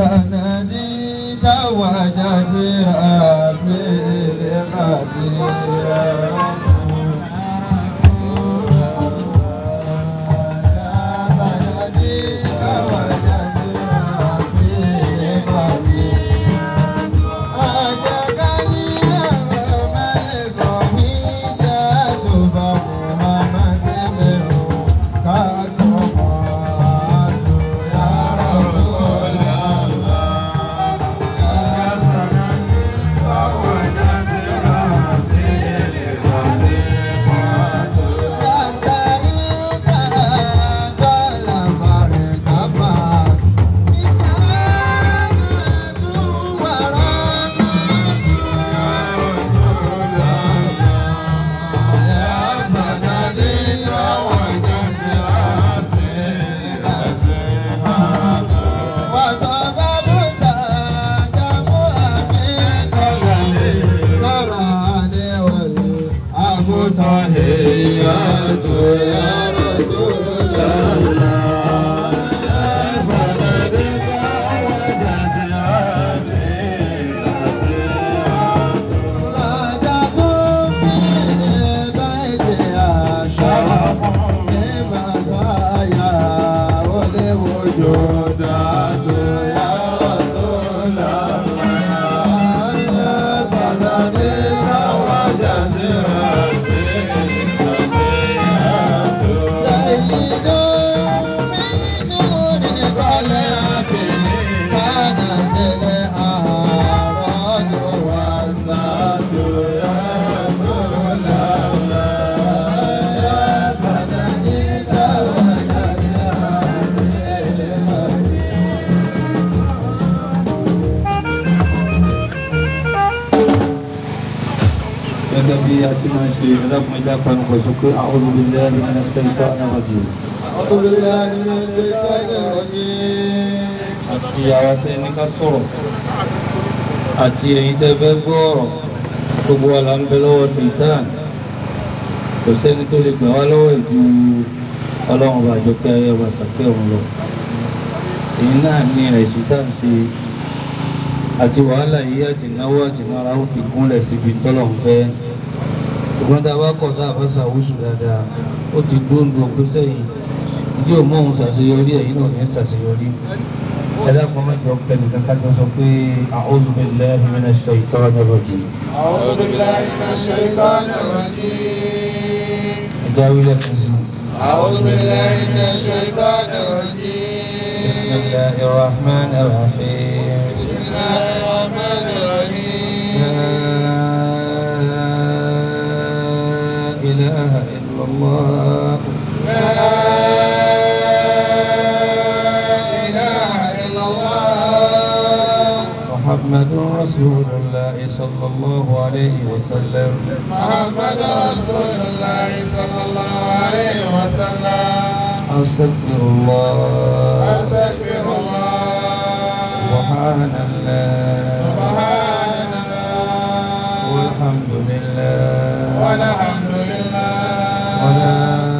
سنديد وجد راسي لغدير gẹ́gẹ́ bí a ti máa ń ṣe ẹlẹ́kùn ẹja panupọ̀ sọ pé a'udhu billahi minash shaitanir rajim. أعوذ بالله من الشيطان الرجيم àti àwọn tẹ́ ní ká sọ̀rọ̀ àti ẹ̀yin tẹ́ fẹ́ gbọ́ ọ̀rọ̀ gbogbo wa là ń bẹ lọ́wọ́ ṣèitán kò sẹ́ni tó lè gbà wá lọ́wọ́ ìju ọlọ́run bá jọ pé ayé ọba sàkẹ́ òun lọ èyí náà ní àìsùn tá à ń ṣe àti wàhálà yìí àti náwó àti náírà ó fi gúnlẹ̀ síbi tọ́lọ́run fẹ́ ṣùgbọ́n tá a bá kọ̀ tá a bá ṣàwùsù dáadáa ó ti dóńdó pé sẹ́yìn yóò mọ òun ṣàṣeyọrí ẹ̀yin náà ní ṣàṣeyọrí ẹ̀dá kan mẹ́jọ kẹ́ni kankan tó sọ pé a'udhu billahi minash shaitanir rajim أعوذ بالله من الشيطان الرجيم ẹ̀já wílẹ̀ sísìn أعوذ بالله من الشيطان بسم الرجيم الله الرحمن الرحيم بسم الله الرحمن الرحيم لا إله إلا الله لا إله إلا الله محمد رسول الله صلى الله عليه وسلم محمد رسول الله صلى الله عليه وسلم أستغفر الله أستغفر الله سبحان الله سبحان الله والحمد لله والحمد لله ولا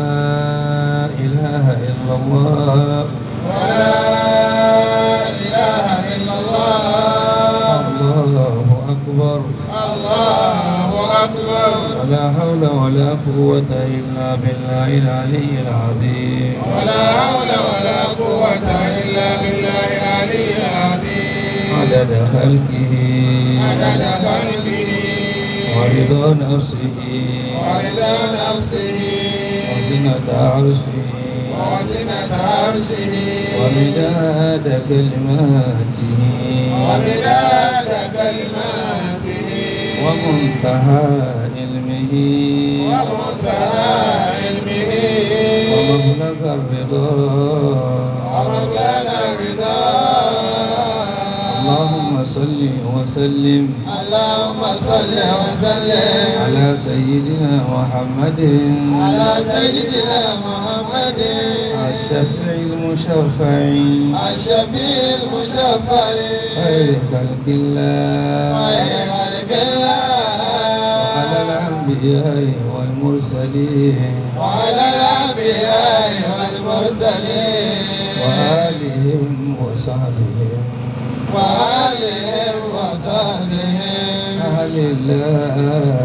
إله إلا الله ولا إله إلا الله الله أكبر الله أكبر ولا حول ولا قوة إلا بالله العلي العظيم ولا حول ولا قوة إلا بالله العلي العظيم عدد خلقه عدد خلقه ورضا نفسه ورضا نفسه وزنة عرشه وزنة عرشه ومداد كلماته ومداد كلماته ومنتهى علمه ومنتهى علمه ومبلغ الرضا ومبلغ الرضا اللهم صل وسلم اللهم صل وسلم على سيدنا محمد على سيدنا محمد الشفيع المشفع الشفيع المشفع خير خلق الله خير خلق على الله الأنبياء والمرسلين وعلى الأنبياء والمرسلين وآلهم وصحبهم alillah.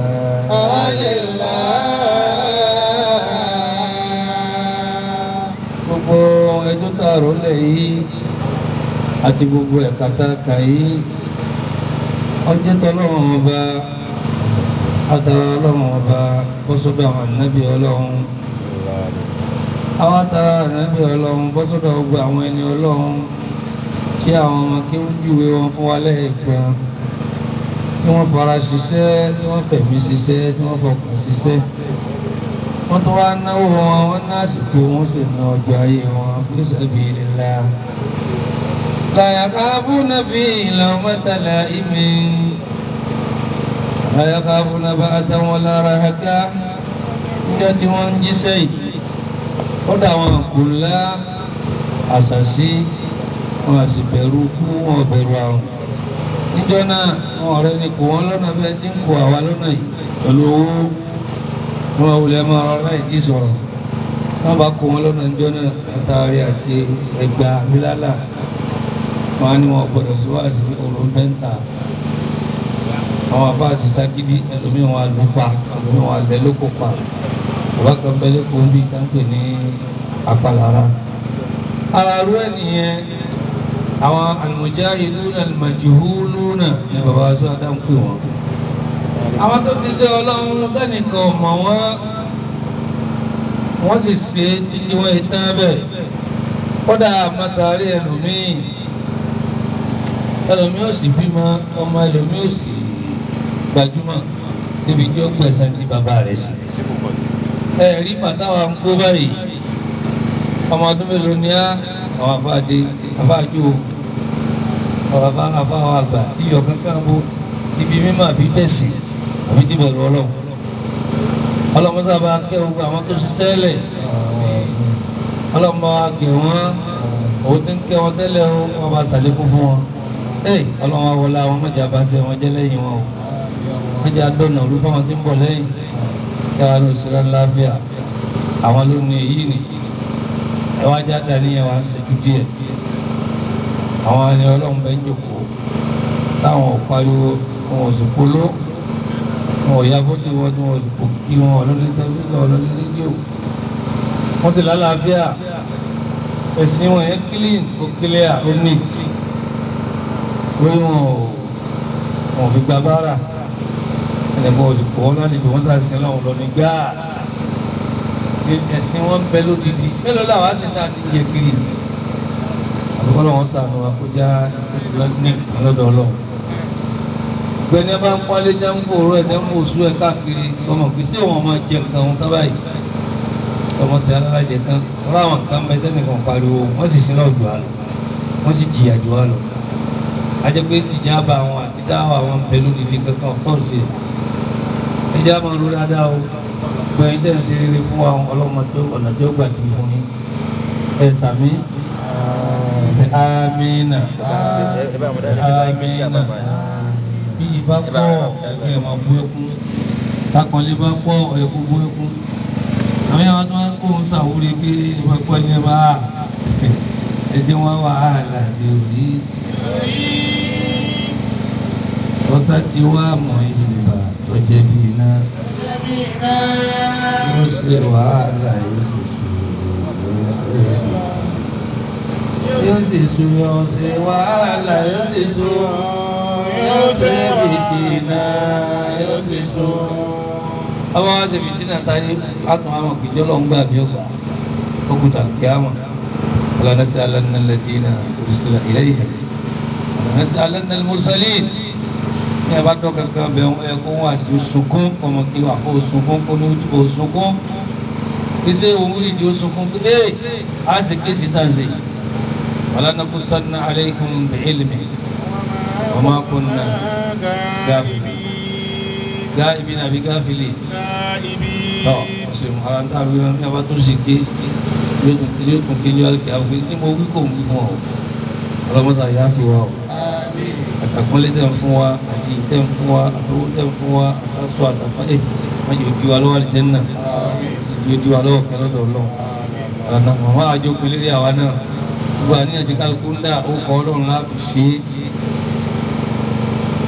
gbogbo ẹjọ́ tààrọ̀ lẹ̀ yìí àti gbogbo ẹ̀ka tá a kà yìí ọjọ́ tọ́lọ́run ọba àtàrà ọlọ́run ọba bọ́sọ́dọ̀ àwọn ànábì ọlọ́run àwọn àtàrà ànábì ọlọ́run bọ́sọ́dọ̀ gbogbo àwọn ẹni ọlọ́run kí àwọn ọmọ kí wọ́n júwe wọn fún wa lẹ́ẹ̀kan tí wọ́n fara ṣiṣẹ́ tí wọ́n fẹ̀mí ṣiṣẹ́ tí wọ́n fọkàn ṣiṣẹ́ wọ́n tún wá náwó wọn wọ́n ná àsìkò wọn sì ná ọjọ́ ayé wọn fi sabilillah. la yakhafuna fihi lawmata la'imin la yakhafuna ba'san wala rahaka níjọ́ tí wọ́n ń jíṣẹ́ yìí kódà wọn kò lá àṣàṣì wọn à sì bẹ̀rù kú wọn ò bẹ̀rù àrùn níjọ́ náà wọn ọ̀rẹ́ ni kò wọ́n lọ́nà bẹ́ẹ̀ tí ń kó àwa lọ́nà yìí pẹ̀lú owó wọn wulẹ̀ máa rọ láì tí sọ̀rọ̀ wọn bá kó wọn lọ́nà ìjọ náà àtàrí àti ẹgbà bílálà wọn á ní wọn gbọdọ̀ sí wá sí òrò bẹ́ńtà àwọn àbá àti ságídí ẹlòmíì wọn lù pa ẹlòmíì wọn lẹ lóko pa bàbá kan bẹ lẹ́kọ̀ọ́ bí táǹpẹ̀ ní apàlára ara rú ẹ̀ nìyẹn àwọn al-mujahiduna al-majhuluna ní bàbá aṣọ adáǹpẹ̀ wọn àwọn tó ti ṣe ọlọ́run tẹ́nìkan mọ̀ wọ́n wọ́n sì ṣe títí wọ́n yìí tán bẹ́ẹ̀ kódà masari ẹlòmíì ẹlòmíì ò sì bímọ ọmọ ẹlòmíì ò sì gbajúmọ̀ níbi tí ó gbẹ̀sán tí bàbá rẹ̀ sí. ẹ rí pàtàwà ń kó báyìí ọmọ ọdún mélòó ni á àwọn afáàdé afáàjò ọ̀rọ̀ afáwọn àgbà tí yọ kankan bó ibi mímọ́ àbí tẹ̀sí àbí tí bẹ̀rù ọlọ́run ọlọ́mọdé bá kẹ́ gbogbo àwọn tó ṣiṣẹ́ lẹ̀ ọlọ́mọ wa gẹ̀ wọ́n òun ti ń kẹ́ wọn tẹ́lẹ̀ o wọn bá ṣàlékún fún wọn ẹ̀ ọlọ́mọ wọlé àwọn mọ̀jà bá ṣe wọn jẹ́ lẹ́yìn wọn o mọ̀jà dọ̀nà olú fáwọn tí ń bọ̀ lẹ́yìn kí wọn lọ sí láfíà àwọn ló ní èyí ni ẹ wá já dání ẹ wá ń ṣẹ́jú díẹ̀ àwọn ẹni ọlọ́run bẹ́ẹ̀ ń jòkó táwọn ò pariwo wọn ò sì polo wọn ò ya fọ́tò wọn tí wọn ò sì kò kí wọn ọlọ́lẹ́ tẹlifíṣàn ọlọ́lẹ́ rédíò wọ́n sì lálàáfíà ẹ̀sìn wọn yẹn clean ó clear ó neat lórí wọn ò wọn ò fi gba bára ẹnìkan ò sì kọ́ wọn lálejò wọn sàṣẹ láwọn lọ ní gbáà ẹ̀sìn wọn bẹ lódìdí mélòó làwọn á sì ń tà sí yẹ kiri àbúkọ́ lọ́wọ́ sànù àkójá ní ọlọ́dọ̀ ọlọ́run gbẹni bá ń pọ́nlé jẹ́ ń kóró ẹ̀ jẹ́ ń kó sú ẹ̀ káàkiri ọmọ kì í sí òun ọmọ jẹ nǹkan òun tán báyìí ọmọ sí alájẹ tán ọ̀rọ̀ àwọn nǹkan bẹ tẹ́ nìkan pariwo wọ́n sì sílẹ̀ jù wá lọ wọ́n sì jìyà jù wá lọ ajẹ́ pé ìjà bá àwọn àti dáwọ́ àwọn pẹ̀lú níbi kankan pọ̀ sí ẹ̀ ẹjẹ́ á máa ro dáadáa o gbẹ̀yìn tẹ̀ ń ṣe rere fún wa ọlọ́mọ tó ọ̀nà tó gbà dì fún yín ẹ̀ sàmí amina amina bí ibà pọ̀ ẹ̀kẹ́ ẹ̀ máa bú ẹkún takọ̀lé bá pọ̀ ẹ̀kú bú ẹkún àwọn yàrá tó ń kó ń sàwúrí pé ibà pọ̀ ní ẹ bá ẹ̀jẹ̀ wọn wà á láti òrí ọ̀sá ti wá mọ̀ ìbà tó jẹ̀bi iná yóò ṣe wàhálà yóò yóò sì sun yóò ṣe wàhálà yóò sì sun yóò ṣe fìtínà yóò sì sun. ọba wa ṣe fìtínà táyé àtún àwọn kìjọ lọ ń gbà bí ọgbà òkúta kíámà ọlọ́nàṣẹ alánàlẹ́dínà òṣìṣẹ́ ilẹ̀ yìí ọlọ́nàṣẹ alánàlẹ́mọ́sálìn ní ẹ bá dọ́ kankan bẹ̀ ẹ kó wọn àti sunkún ọmọ kí wà kó sunkún kó ní ojú sunkún iṣẹ́ òun ìdí ó sunkún pé ẹ́ á sì ké sí tàǹsì wàlá نقصن عليكم بعلم وما كنا غائبين àbí gáfìlì tọ́ ọ̀sẹ̀ ara ń tàbí wọn ní abá tó sì ké yóò tún ké ní ọ̀kẹ́ àwọn tí mo wí kò ń wí fún ọ ọlọ́mọdé àyà fi wá o àtàkùnlé tẹ̀ ń fún wa àti tẹ̀ ń fún wa àtọwọ́ tẹ̀ ń fún wa àtàtọ̀ àtàkùn ẹ̀ má yóò di wa lọ́wọ́ àlìjẹ́nà yóò di wa lọ́wọ́ kẹlọ́dọ̀ ọlọ́run àná màmá àjọ pélé àwa náà gbogbo àníyàn tí kálukú ń dà ó kọ́ ọlọ́run láti ṣe é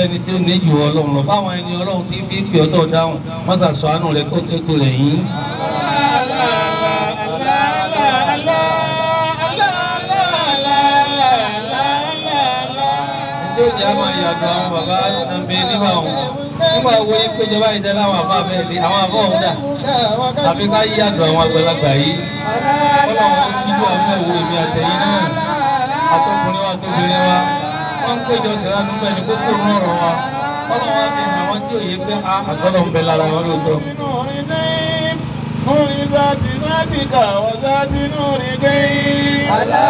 sẹ́ni tí ó ní jù ọlọ́run lọ báwọn ẹni ọlọ́run tí fi pè ọ́tọ̀ dáhùn wọ́n sàṣọ àánú rẹ̀ kó tó tó rẹ̀ yín. ẹjọ́ ìjà máa yàtọ̀ àwọn bàbá nàbẹ nígbà wọn nígbà wo yín péjọba ìjẹ láwọn àbá bẹ́ẹ̀ ni àwọn àbá ọ̀hún dà àfi ká yí àdùn àwọn àgbàlagbà yìí ọlọ́run tó kíjú àwọn ẹ̀wọ̀ èmi àtẹ̀yìn náà àtọkùnrin wa tóbìnrin wa wọ́n ń péjọ sí lánàá bẹ́ẹ̀ ni kókó ń rọrùn wa ọlọ́run wa fi hàn wọ́n tí òye pé a àtọ́lọ́ ń bẹ lára wọn lóòótọ́. نور ذات ذاتك وذات نور غيب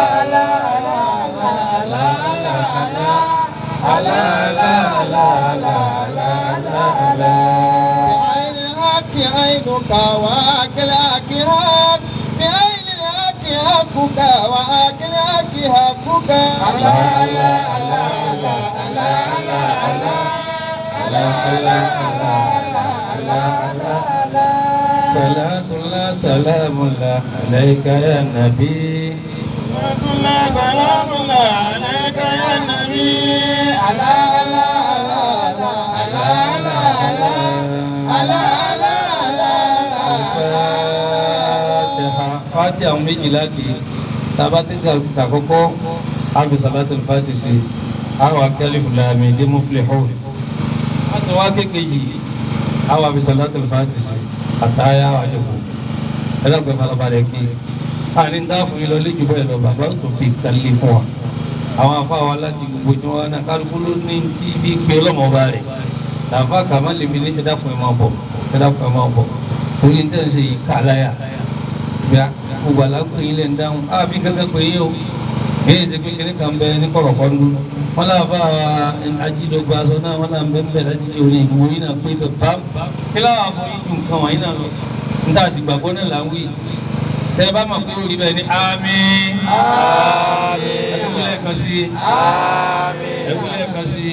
بعين الحق عينك وأكل حق بعين الحق حقك وأكل حق حقك صلاة الله سلام الله عليك يا نبي صلاة الله سلام الله عليك يا نبي Fatiha Fatiha àwọn méjìlá kì í tàbá tí kàkọ́kọ́ àbí salatul Fatiha sí àwọn akẹ́lẹ́ fúlàmì dé muflihun láti wá kékejì àwọn àbí salatul Fatiha sí àtàyà àwọn àjọkù ẹlẹ́gbẹ̀ẹ́ farabalẹ̀ kí àní ń dáàfún yín lọ léjù bẹ́ẹ̀ lọ bàbá tó fi kàlẹ́ fún wa àwọn afáwa láti gbogbo tí wọn náà kálukú ló ní tí bí gbé ọlọ́mọba rẹ̀ làǹfà kàmá lèmi ní ẹ̀dá fún ẹ máa bọ̀ ẹ̀dá fún ẹ máa bọ̀ torí ní tẹ̀sí yìí kà láyà bíà gbogbo àlágbé yín lè ń dáhùn á bí kankan pé yín o èyí ṣe pé kíní kan bẹ ní kọ̀rọ̀kọ́ ń dún wọn náà bá ajídọ́gba aṣọ náà wọn náà ń bẹ ń bẹ láti jẹ òní ìgbìmọ̀ yín náà pé bẹ bá kí láwọn afọ yín ju nǹkan wọ̀nyí náà lọ níta àsìgbàgbọ́ náà là ń wí tẹ bá mọ̀ pé orí bẹ́ẹ̀ ni àmín ẹ̀kúnlẹ̀ kan sí ẹ̀kúnlẹ̀ kan sí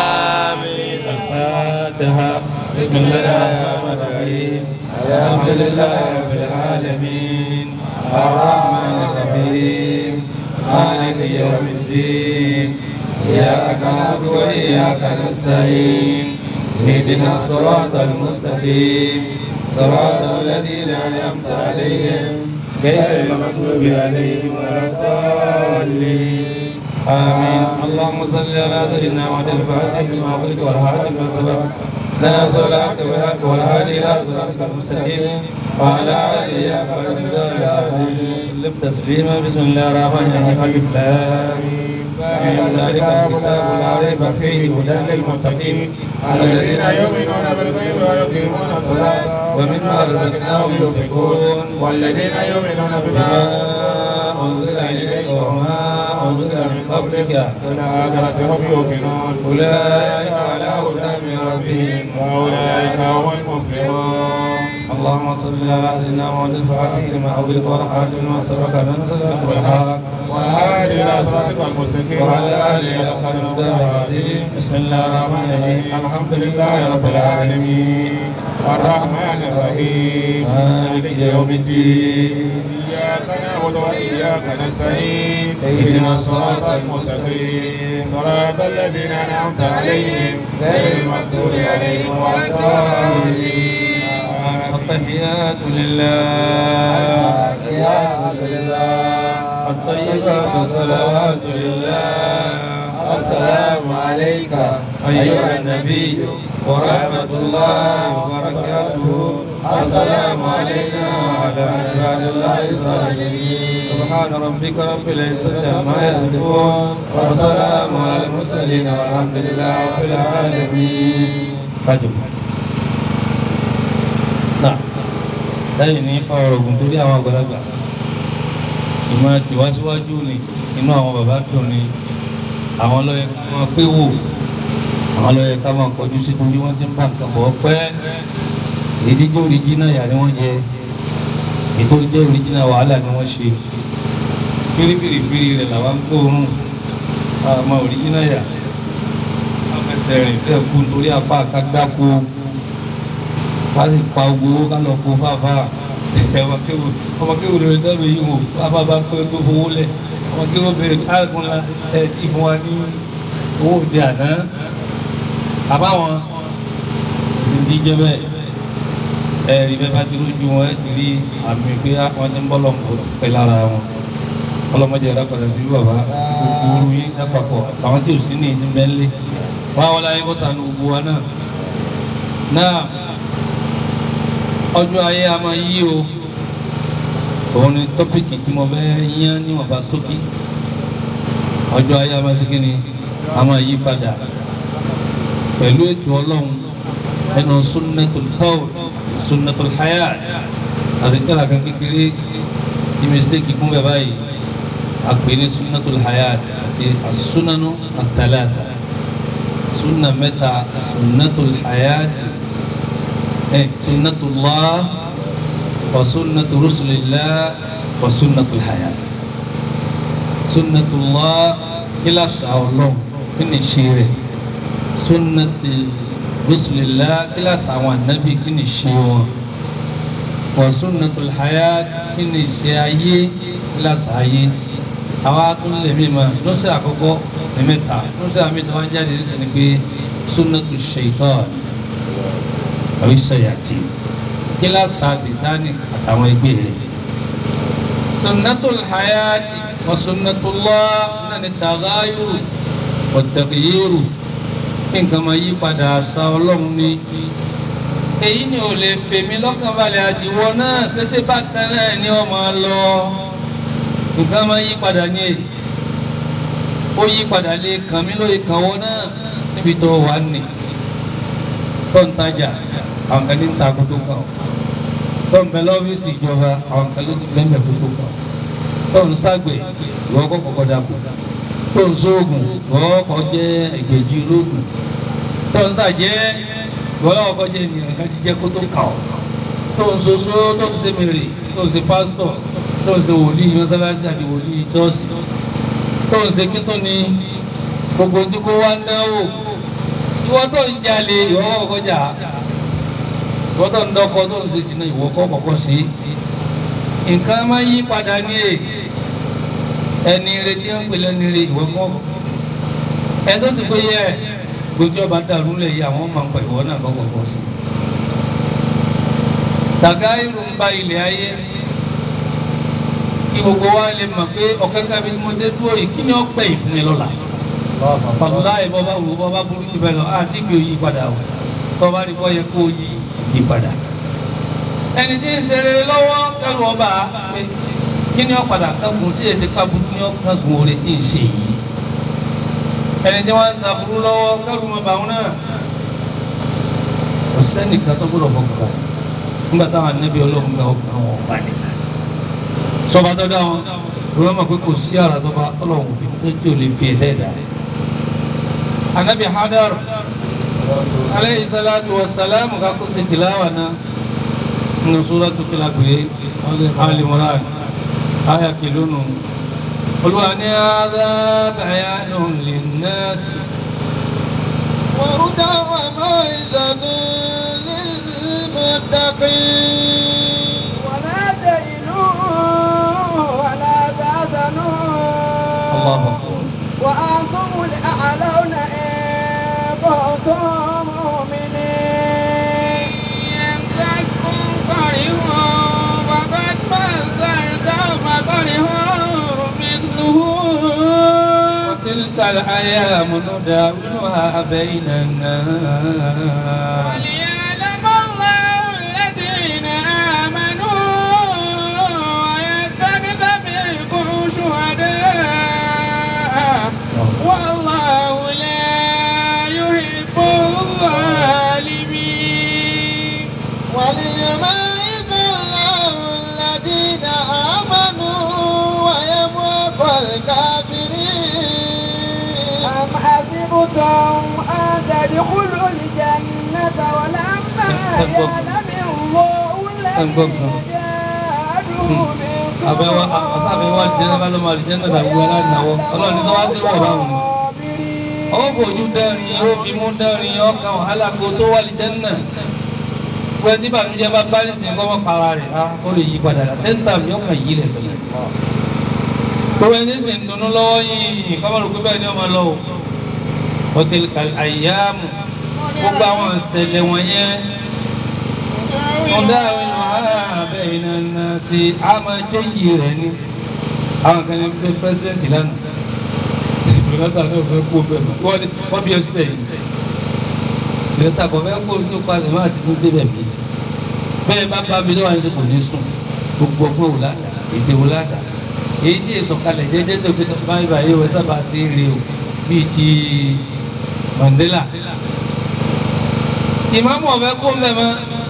الفاتحة بسم الله الرحمن الرحيم الحمد لله رب العالمين الرحمن الرحيم مالك يوم الدين إياك نعبد وإياك نستعين اهدنا الصراط المستقيم صراط الذين أنعمت عليهم غير المغضوب عليهم ولا الضالين آمين اللهم صل على سيدنا محمد الفاتح لما أغلق والهاتف من سبق ناصر الحق بالحق والهادي إلى صراطك المستقيم وعلى آله حق القدر العظيم سلم تسليما بسم الله الرحمن الرحيم ألف لام من ذلك الكتاب لا ريب فيه هدى للمتقين الذين يؤمنون بالغيب ويقيمون الصلاة ومما رزقناهم ينفقون والذين يؤمنون بما بما أنزل إليك وما أنزل من قبلك بالآخرة هم يوقنون أولئك على هدى من ربهم وأولئك هم المفلحون اللهم صل على سيدنا محمد الفاتح لما أغلق والحاكم لما سبق ننصر والحق والهادي إلى صراطك المستقيم وعلى آله حق القدر العظيم بسم الله الرحمن الرحيم الحمد لله رب العالمين الرحمن الرحيم مالك يوم الدين إياك نعبد وإياك نستعين اهدنا الصراط المستقيم صراط الذين أنعمت عليهم غير المغضوب عليهم ولا الضالين التحيات لله الطيبات الصلوات لله السلام عليك أيها النبي ورحمة الله وبركاته السلام علينا وعلى عباد الله الصالحين سبحان ربك رب العزة عما يصفون وسلام على المرسلين والحمد لله رب العالمين kájọ náà lẹ́yìn ní ọ̀rọ̀ ògùn torí àwọn àgbàlagbà ìmọ̀ tìwásíwájú ni inú àwọn bàbá dùn ni àwọn lọ́yẹ ká máa pé wò àwọn lọ́yẹ ká máa kọjú sí torí wọ́n ti ń bá nǹkan bọ̀ pẹ́ èyí tí jẹ́ òrìjínà yà ni wọ́n jẹ èyí tó jẹ́ òrìjínà wàhálà ni wọ́n ṣe fírífìrìfìrì rẹ̀ làwọn ń gbóòórùn àmọ́ òrìjínà yà afẹsẹ̀rìn bẹ́ẹ̀ kú nítorí apá àkágbáko wá sì pa owó ká lọ kó fáfá ọmọ kéwù lórí dẹ́rù yìí wò fáfá bá pé tó fowó lẹ̀ ọmọ kéwù bèrè káàkùn la ẹ̀ tí fún wa ní owó òde àná àbáwọn ti jẹ́ bẹ́ẹ̀ ẹ̀rí bẹ́ẹ̀ bá ti rújú wọn ẹ̀ ti rí àmì pé wọ́n ti ń bọ́ lọ́nkọ́ pẹ́ lára wọn ọlọ́mọdé ẹ̀dá padà sí bàbá gbogbo ooru yín lápapọ̀ àwọn tí ò sí ní ìdí mẹ́lẹ́ wá wọlé ayé kó sànù gbogbo wa náà náà ọjọ́ ayé a máa yí o òun ni tọ́pìkì tí mo fẹ́ yán níwọ̀nba sókè ọjọ́ ayé a máa ṣe kí ni a máa yí padà pẹ̀lú ètò ọlọ́run ẹnu sunnatul qawl sunnatul hayat àti tẹ́lá kan kékeré ní mistake kún bẹ́ẹ̀ báyìí àpè ní sunnatul hayat àti as-sunanu at-talata sunna mẹ́ta sunnatul hayat ẹ̀ sunnatullah wa sunnatu rusulillah wa sunnatul hayat sunnatullah kila sàlọ́m kí ni ṣe rẹ̀ sunnati rusulillah kila sàwọn anabi kí ni ṣe wọn wa sunnatul hayat kí ni ṣe ayé kila sàáyé àwa tún lè mi ma lọ́sẹ̀ àkọ́kọ́ ní mẹ́ta lọ́sẹ̀ àmì tó wá jáde ní sẹ́ni pé sunnatu shaitan àbí sayati kila sàá sitani àtàwọn ẹgbẹ́ rẹ̀ sunnatul hayati wa sunnatullah náà ni tagayuru wa taghyiru kí nǹkan máa yí padà àṣà ọlọ́run ni èyí ni ò lè fèmí lọ́kàn balẹ̀ àtiwọ́ náà pèsè bákan náà ni wọ́n máa lọ nǹkan máa yí padà ní èyí ó yí padà lè kàn mí lóye kàn wọ́n náà níbi tó wà ní tó ń tajà àwọn kan ní ń ta kótó kan o tó ń bẹ lọ́fíìsì ìjọba àwọn kan ló ti bẹ́ẹ̀ kótó kan o tó ń ságbè ìwọ kọ́ kọ́kọ́ dàpọ̀ tó ń sóògùn ìwọ kọ́ jẹ́ ẹgbẹ̀jì olóògùn tó ń sàjẹ́ ìwọ kọ́ jẹ́ ènìyàn kan ti jẹ́ kótó kan o tó ń soso tó ń ṣe mèrè tó ń ṣe pásítọ̀ tó ń ṣe wòlíì mọ́sálásí àti wòlíì chọ́ọ̀sì tó ń ṣe kí tó ní gbogbo tí kò wá ń dáwò ìwọ tó ń jalè ìwọ kọ́kọ́ jà ìwọ tó ń dọ́kọ tó ń ṣe tìǹà ìwọ kọ́kọ́ sí nǹkan máa yí padà ní èyí ẹni rẹ tí wọn pèlè ẹni rẹ ìwọ kọ ẹ tó sì pé yẹ gbogbo ọba dàrú lẹ yìí àwọn máa ń pẹ ìwọ náà kọ́kọ́ kọ sí. tàgá irun ń ba ilẹ̀ ayé kí gbogbo wa lè mọ̀ pé ọ̀kẹ́ kábi mo dé dúró yìí kí ni ó pẹ́ ìfún mi lọ́la. pàtàkì láì bọ́ bá wù bọ́ bá burú jù bẹ́ẹ̀ lọ àti gbé yí padà o tọ́ bá rí bọ́ yẹ kó yí yí padà. ẹni tí ń ṣeré lọ́wọ́ kẹrù ọba pé kí ni ó padà kángun tí èsì kábùkù ni ó kángun oore tí ń ṣe yìí ẹni tí wọ́n ń sàbúrú lọ́wọ́ kẹrù mọ́ bàwọn náà kò sẹ́nìkan tó gbọ́dọ̀ fọkàn bá nígbà táwọn anábì ọlọ́run gba ọkàn wọn bá ní. sọba tó dá wọn lọ́wọ́ mọ̀ pé kò sí àrà tó bá ọlọ́run fi tó tí ò lè fi ẹ̀lẹ́dà. anábì hadar aleyhi salatu wa salam kakó ṣe tìláwà náà nínú sóràtú kí la pè é Al-Imran aya kìlónù olúwa ní adá bayanu linnasi. وهدى وموعظة للمتقين ولا تهنوا ولا تحزنوا الله أكبر وأنتم الأعلون إن كنتم مؤمنين يمسسكم قرح فقد مس القوم قرح مثله وتلك الأيام نداولها بين الناس وليعلم الله الذين آمنوا ويتخذ منكم شهداء والله لا يحب الظالمين وليميز الله الذين آمنوا ويمحق الكافرين أم حسبتم أن تدخلوا الجنة ولما يعلم الله الذين جاهدوا منكم àbẹ̀wò àbẹ̀wò àlìjẹ́nà bá lọ́mọ àlìjẹ́nà tàbí wọn aláìnáwó ọlọ́run ní sọ́wọ́ sí wọ̀ báwọn. ó fojú dẹ́rin ó fi mú dẹ́rin ọkàn wàhálà kó tó wà àlìjẹ́nà. pé tí bàmíjẹ́ bá bá ní sìn kọ́mọ́ para rẹ̀ á ó lè yí padà rà tẹ́ńtà mi ọkàn yí lẹ̀ tẹ̀lé. gbogbo ẹni sì ń dunnú lọ́wọ́ yìí kọ́mọ́ rò pé bẹ́ẹ̀ ni ọmọ lọ o. hotel àyàmù gbogbo àwọn ìṣẹ̀lẹ̀ wọ̀nyẹn ọ̀dà àwọn àbẹ̀ iná náà sí a máa jẹ́yì rẹ̀ ni àwọn kan ní pé pẹ́sidẹ̀ntì lánàá ìgbìmọ̀ta náà fẹ́ kó bẹ́ẹ̀ mọ́ wọ́n ní wọ́n bí ọ síbẹ̀ yìí ìgbìmọ̀ta kò fẹ́ kó tó padà má ti tún débẹ̀ bí bẹ́ẹ̀ bá bá mi lọ́wọ́ àti kò ní sùn gbogbo ọgbọ́n wò ládà èdè wò ládà èyí tí èso kalẹ̀ jẹ́jẹ́ tó fi báyìí báyìí wọ́n sábà sí rí o bíi ti Mandela ìmáàmù ọ̀fẹ́ kó mẹ́mọ́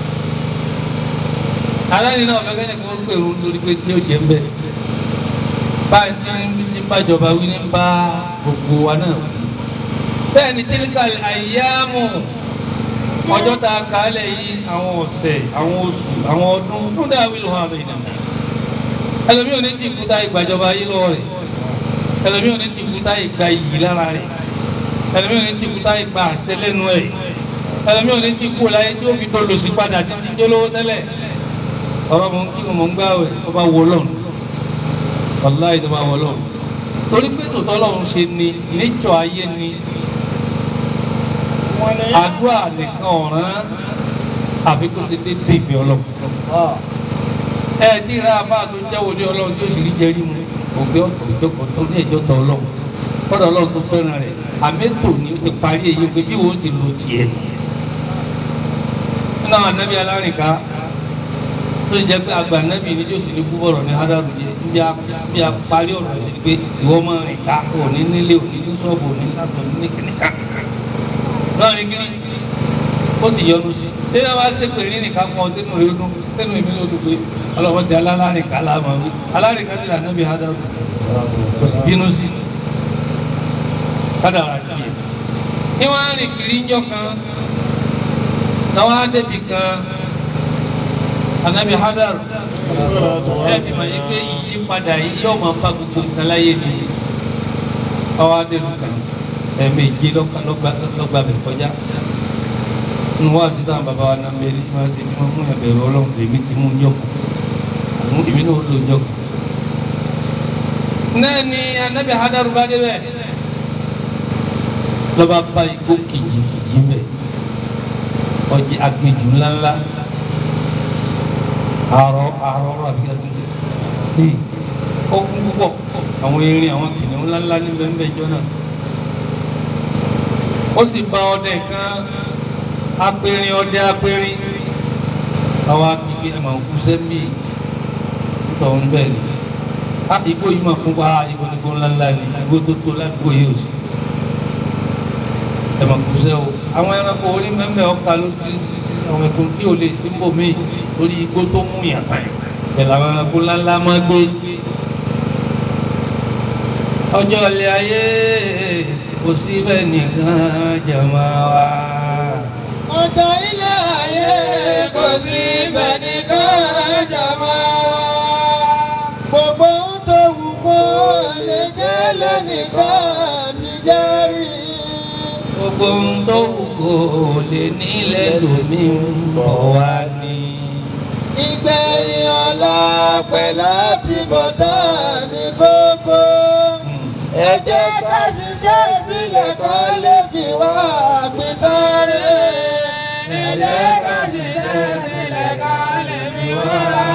aláìní náà ọ̀fẹ́ kẹ́ni kó pèrú lórí pé tí ó jẹ́ ń bẹ̀ báyìí tí ń tí ń bájọba wí ní bá gbogbo wa náà wí bẹ́ẹ̀ ni tíríkà àyàmù ọjọ́ tá a kà á lẹ̀ yìí àwọn ọ̀sẹ̀ àwọn oṣù àwọn ọdún tó dáa wí lọ́wọ́ àbẹ̀ ìdàgbà ẹlòmíì ò ní ti kúta ìgbàjọba yìí lọ rẹ̀ ẹlòmíì ò ní ti kúta ìgbà yìí lára rẹ̀ ẹlòmíì ò ní ti kúta ìgbà àṣẹ lẹ́nu ẹ̀ ẹlòmíì ò ní ti kú láyé tí ó fi tó lòsì padà títí tó lówó tẹ́lẹ̀ ọ̀rọ̀ mọ̀ ń kí mọ̀ ń gbáwẹ̀ ó bá wọ lọ́run wàláì tó bá wọ lọ́run torí pé tòótọ́ lọ́run ṣe ni nature ayé ni àdúrà nìkan ọ̀ràn àfi kó ṣe dé dé ìfẹ́ ọlọ́run ẹ tí ìra máa tó jẹ́ wòlé ọlọ́run tí ó sì rí jẹrí mu ògbé òjòkó tó ní ẹjọ́ tọ ọlọ́run kọ́dọ̀ ọlọ́run tó fẹ́ràn rẹ̀ àmẹ́tò ni ó ti parí èyí pé bí wọ́n ti lo tiẹ̀ nínú àwọn anábì alárìnká tó ń jẹ́ pé àgbà anábì ni tí ó sì ní kú bọ̀rọ̀ ní hádàrú jẹ bí a parí ọ̀rọ̀ sí ni pé ìwọ máa rìn ká òní nílé òní ní ṣọ́ọ̀bù òní látọ̀ ní kìnìkà náà ní kíní ó sì yọnu sí ṣé wàá ṣe pé ní nìkan kan sínú rẹ dún sínú ìmí ló dùn pé ọlọ́wọ́ sí alárìnká láàmú wí alárìnká sí ànábì hádàrú kò sì bínú sí kádàrà tiẹ̀ ní wọ́n á rìn kiri ńjọ́ kan náà wọ́n á débi kan ànábì hádàrú ẹ ti mọ̀ yìí pé ìyípadà yìí yóò máa bá gbogbo nǹkan láyé ni ọwọ́ adélu kan ẹ̀ẹ̀mejì lọ́gbà bẹ̀ kọjá nínú wá sí táwọn bàbá wa náà bẹ̀rẹ̀ tí wọ́n ṣe tí wọ́n mú ẹ̀bẹ̀rẹ̀ ọlọ́run èmi ti mú jọ́kù àwọn èmi náà lò jọ́kù. náà ni anábì hadaru bá débẹ̀ lọ́ba bá igbó kìjìkìjì mẹ́ ọjì agbèjù ńláńlá àrọ àrọ àbí àtúntò bíi ọkùn púpọ̀ àwọn erin àwọn kìnìún ńláńlá ní bẹ́ẹ̀ jọ náà ó sì bá ọdẹ kan apẹrin ọdẹ apẹrin àwa kìkì ẹ̀mọ̀ òkú sẹ́mbì nítorí bẹ́ẹ̀ ni a igbó yìí máa kún wá igbó nígbó ńláńlá ni igbó tó tó ládùúgbò yìí ò sí ẹ̀mọ̀ òkú sẹ́ o àwọn ẹranko orí mẹ́mẹ́ ọ̀ka ló sí sí àwọn ẹ̀kún tí ò lè síbò míì torí igbó tó mú yàtọ̀ yìí pẹ̀lú àwọn ẹranko ńláńlá máa gbé ọjọ́ ilé ayé kò sí bẹ́ẹ̀ nìkan jẹ̀mọ́ wa. ọjọ́ ilé ayé kò sí bẹ́ẹ̀ nìkan jẹ̀mọ́ wa. gbogbo ohun tó wù kó lè jẹ́ lẹ́nìkan ti jẹ́rìí. gbogbo ohun tó wù kó lè nílẹ̀ lómi ń bọ̀ wá ní. ìgbẹ̀yìn ọ̀la pẹ̀lú àtibọ̀tán ní kókó. ẹ jẹ́ ká ṣiṣẹ́ sílẹ̀ kó lè fi wá àpítọ́rẹ́. ẹ jẹ́ ká ṣiṣẹ́ sílẹ̀ kó lè fi wá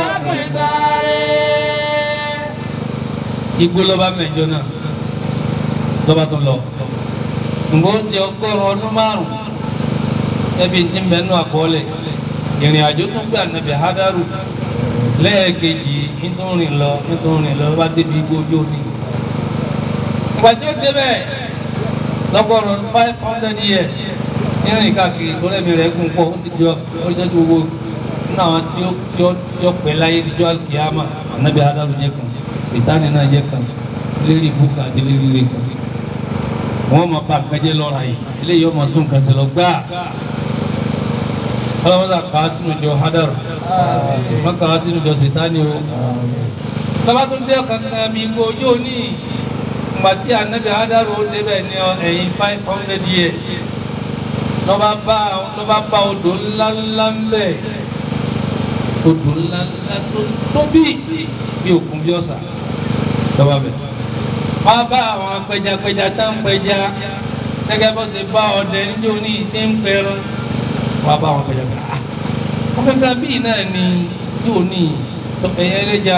àpítọ́rẹ́. igbó lọ́ba mẹ́jọ náà lọ́ba tó lọ. ǹgbọ́ ti ọgọ́rùn-ún ọdún márùn-ún ẹbí ti ń bẹ nínú àkọọ́lẹ̀ ìrìn àjò tó gbé ànábì hádàrú lẹ́ẹ̀kejì nítorí lọ nítorí lọ bá débi igbó ojú omi. ìgbà tí ó débẹ̀ lọ́gọ́rùn-ún five hundred years nírìn káàkiri tó lẹ́mi rẹ̀ gùn pọ̀ ó sì jọ ó jẹ́ kí gbogbo nínú àwọn tí ó tí ó tí ó pẹ́ láyé níjọ́ àlùkìyàmà ànábì hádàrú jẹ́ kan sètáni náà jẹ́ kan lérí ibùkún àti lérí ire kan wọ́n máa bá nǹkan jẹ́ lọ́ra yìí eléyìí ọmọ tó nǹkan ṣe lọ gbáà ọlọ́mọdé kà á sínú ìjọ hádàrú má kà á sínú ìjọ sètáni o lọ́ba tó dé kankan mi kó yóò ní ìgbà tí ànábì hádàrú ó débẹ̀ ní ẹ̀yìn five hundred years lọ́ba bá lọ́ba bá odò ńláńlá ń bẹ̀ odò ńláńlá tó tóbi bí òkun bí ọ̀sà lọ́ba bẹ̀ wọ́n bá àwọn apẹjapẹja tá ń pẹja gẹ́gẹ́ bó ṣe bá ọdẹ níjó ní ìdí ń pẹran wọ́n bá wọn pẹ̀lẹ́ pẹ̀lẹ́ ah wọ́n fẹ́ ká bíi náà ni yóò ní ẹ̀yẹ ẹlẹ́ja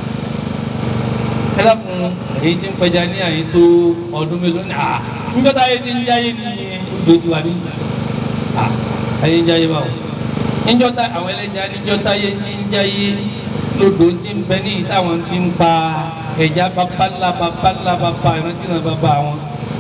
ẹ dákun èyí tí ń pẹja ní àyè tó ọdún mélòó ní à níjọ́ táyé ti ń jáyé ní ojú ojú wa ní à ayé ń jáyé báwo níjọ́ tá àwọn ẹlẹ́ja níjọ́ táyé ti ń jáyé lódò tí ń bẹ ní ìtàwọn ti ń pa ẹja babalá babalá baba ìrántí náà baba wọn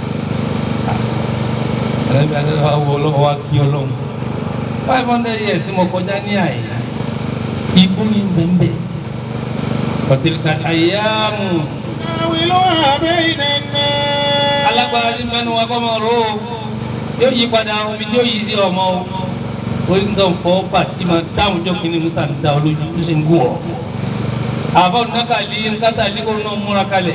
ẹlẹ́bi adé wa wọ ọlọ́wọ́ wa kí ọlọ́run five hundred years ni mo kọjá ní àyè ibú ni bẹ́ẹ̀ bẹ́ẹ̀ ọ̀tẹ̀lẹ̀ka àyàmù ناولها بين الناس alágbára ní mẹ́nu wa kọ́ mọ̀ ro yóò yí padà omi tí yóò yí sí ọmọ o orí nǹkan fọ́ bàtí máa dáhùn jọ kínní musa ń da olójú tó ṣe ń gún ọ. àbọ̀ nàkàlí nkátàlí kò náà múra kalẹ̀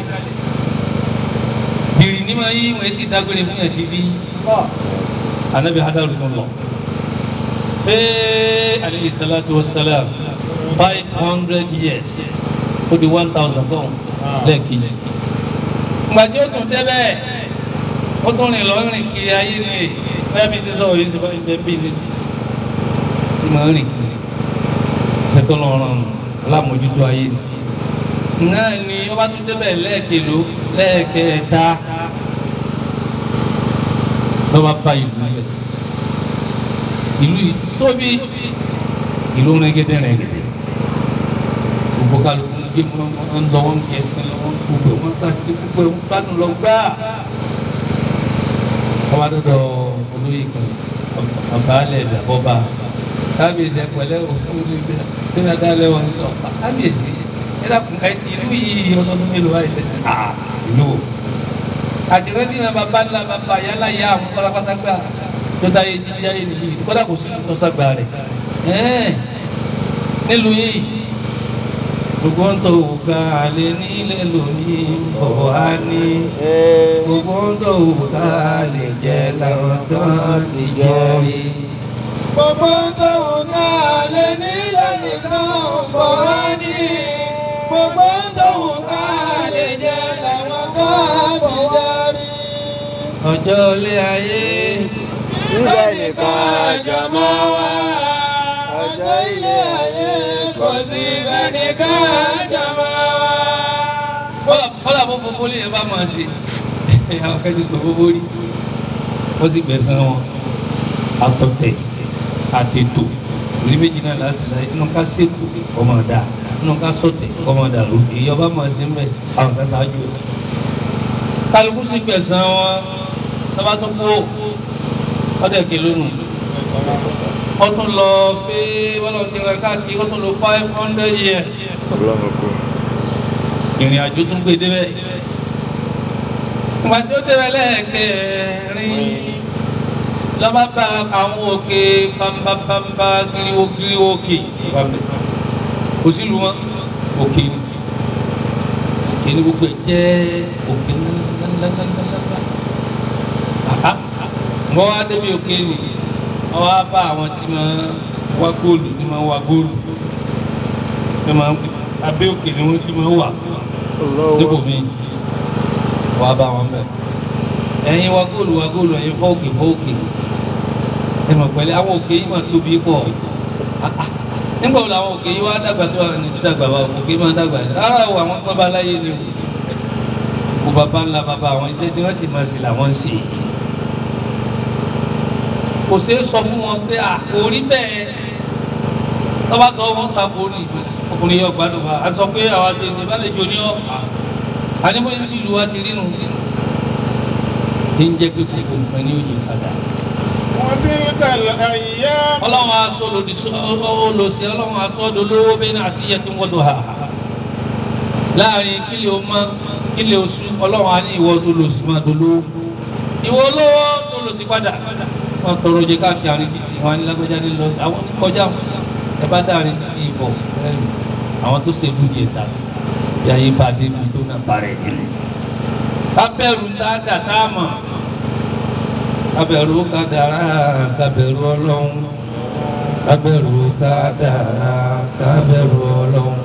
bìrì ní ma yí wọ́n sì dágbére fún yàtí bí anabi hadaru tó lọ. ee alayhi salatu wa salam five hundred years ó di one thousand kan lẹ́ẹ̀kejì gbàtí ó tún débẹ̀ ó tún rìn lọ rìn kiri ayé ni bẹ́ẹ̀ bí ti sọ̀rọ̀ yìí ti bá ibẹ̀ bí ní sí i máa rìn kiri ṣètò lọ́rùn alámòjútó ayé ni náà ni ó bá tún débẹ̀ lẹ́ẹ̀kelo lẹ́ẹ̀kẹta ló bá bá ìlú rẹ̀ ìlú yìí tóbi ìlú rẹ̀gẹ̀dẹ̀ rẹ̀gẹ̀dẹ̀ gbogbo kálukú gbé wọn ń lọ wọn kì í sin lọ wọn gbogbo wọn ká ti gbogbo wọn gbádùn lọ gbá ọba dọdọ olóyè kan ọbaálẹ ìdàbọba kábíyèsí ẹpẹlẹ òfin olóyè bíi adálẹ wọn lọ kábíyèsí ẹdàkùn ẹ ìlú yìí ọdọọdún mélòó wáyé lẹ ah ìlú o àtìrẹ́dì náà bàbá ńlá bàbá yálà yá àwọn kọ́lápátá gbà tó táyé jíjí ayé nìyí kọ́dà kò sí ìtọ́sàgbà rẹ̀ ẹ́ẹ̀ nílùú yìí gbogbo ń tó ga lé nílé lónìí bọ̀ wá ní gbogbo ń tó ga lè jẹ́ làwọn kan ti jẹ́ rí. gbogbo tó ń ká lé nílẹ̀ nìkan bọ̀ wá ní. gbogbo tó ń ká lè jẹ́ làwọn kan ti jẹ́ rí. ọjọ́ ilé ayé Ilé nìkan jọmọ́ wá. Ọjọ́ ilé ayé kò sí ibẹ̀ nìkan jọmọ́ wá. kọ́lá bó fofó lè yẹn bá máa ṣe àwọn kẹ́sì tó fofó rí wọ́n sì gbẹ̀sán wọn àtọ̀tẹ̀ àtètò orí méjì náà láti láyé inú ká ṣètò ọmọ ọ̀dà inú ká sọ̀tẹ̀ ọmọ ọ̀dà ló èyí ọba máa ṣe ń bẹ̀ àwọn kan ṣáájú ẹ̀ kálukú sì gbẹ̀sán wọn lọ́ba tó kú ọdẹ kìlónù wọ́n tún lọ pé wọ́n lọ ti rẹ̀ káàkiri wọ́n tún lọ five hundred years ìrìn àjò tún gbé débẹ̀ ìgbà tí ó débẹ̀ lẹ́ẹ̀kẹrin lọ́ba bá àwọn òkè bámbábámbá gíríwó gíríwó òkè wàbẹ̀ kò sí lu wọn òkè ni òkè ni gbogbo ẹ̀ jẹ́ òkè ńláńláńláńlá wọ́n wá débi òkè ni wọ́n wá bá àwọn tí máa wá góòlù tí máa wá góòlù tí máa abẹ́ òkè ni wọ́n ti máa wà níbo mi wà bá wọn bẹ ẹ̀yin wa góòlù wa góòlù ẹ̀yin fọ́ọ̀kì fọ́ọ̀kì ẹ mọ̀ pẹ̀lú àwọn òkè yìí máa tóbi pọ̀ nígbà wo làwọn òkè yìí wá dàgbà tó wà ní dídàgbà wa òkè máa dàgbà yìí rárá o àwọn pọ́n bá láyé ni o kó bàbá ńlá bàbá àwọn iṣẹ́ tí wọ́n sì máa ṣe làwọn ń ṣe kò ṣeé sọ fún wọn pé àkórí bẹ́ẹ̀ tọ́ba sọ wọn ta kórì ọkùnrin yóò gbádùn wa a sọ pé àwọn àti ènìyàn bá lè jò ní ọ àníbó ìlú wa ti rínu tí ń jẹ́ pé kòkò nǹkan ní òjò padà. وتلك الأيام ọlọ́run aṣọ lòdì olòsì ọlọ́run aṣọ dolówó bẹ́ẹ̀ ní àṣìyẹ tó ń wọ́dọ̀ ha láàrin kílè o mọ kílè o sùn ọlọ́run á ní ìwọ tó lòsì máa dolówó ìwọ olówó tó lòsì padà wọn tọrọ jẹ káàkiri àárín títì wọn á ní lágbájá ní lọ àwọn ní kọjá ẹ bá dáàrin títì ìbọ̀ ẹrù àwọn tó ṣèlú yẹta bí ayé bá dé mi tó náà bá rẹ̀ nínú. kábẹ́rù tá a dà tá a mọ̀ kábẹ́rù kádàrá kábẹ́rù ọlọ́run kábẹ́rù kádàrá kábẹ́rù ọlọ́run